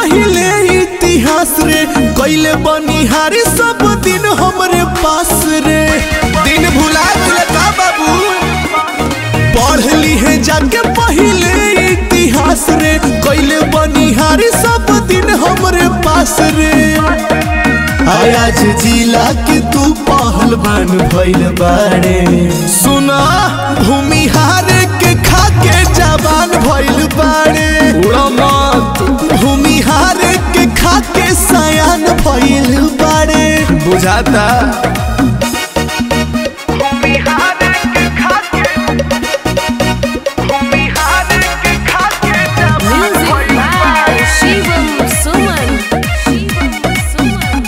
पहिले इतिहास रे कैले बनिहारी सब दिन हमरे पास रे दिन भुला गेले का बाबू पढ़ ली है जाके पहिले इतिहास रे कैले बनिहारी सब दिन हमरे पास रे आय आज जिला के तू पहलवान भइल बाड़े सुना भूमिहार के खाके जवान भइल बाड़े मत भूमिहार के खाके सयान भइल बाड़े बुझाता Music by Shivam Suman. Shivam Suman.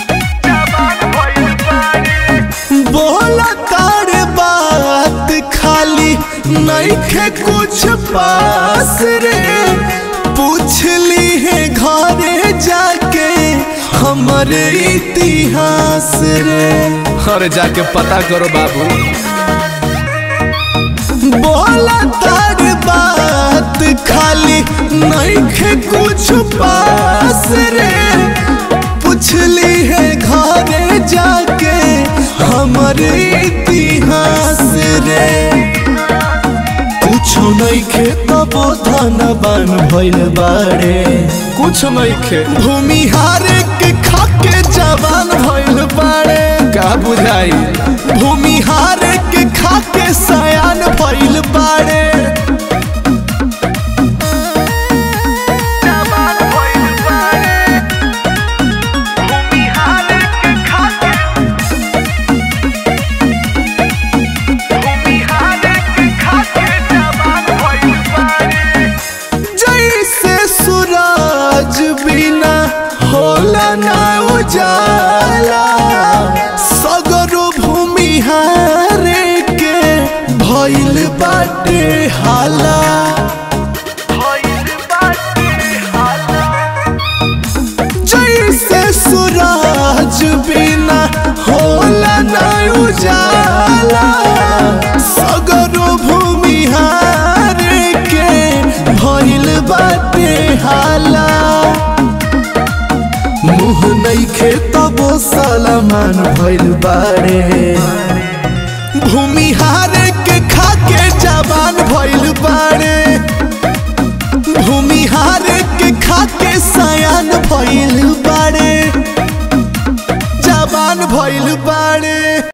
बोला तारे बात खाली नइखे कुछ पास रे पूछ ली है घरे जाके हमरे इतिहास रे अरे जाके पता करो बाबू बोला तारे बात खाली नइखे कुछ पास रे पूछ ली है घरे जाके हमरे इतिहास रे कुछो नइखे तबो धनबान भइल बाड़े कुछ नहीं खे भूमिहार के खाके जवान भइल बाड़े का बुझाई भूमिहार के खाके सयान भइल बाड़े जैसे सूरज बिना होला ना उजाला सगरो भूमिहार के भइल बाटे हाला जैसे सूरज बिना होला ना उजाला सगरो भूमिहार के भइल बाटे हाला मुँह नइखे तबो सलमान भइल बाड़े भूमिहार के खाके जवान भइल बाड़े भूमिहार के खाके सयान भइल बाड़े जवान भइल बाड़े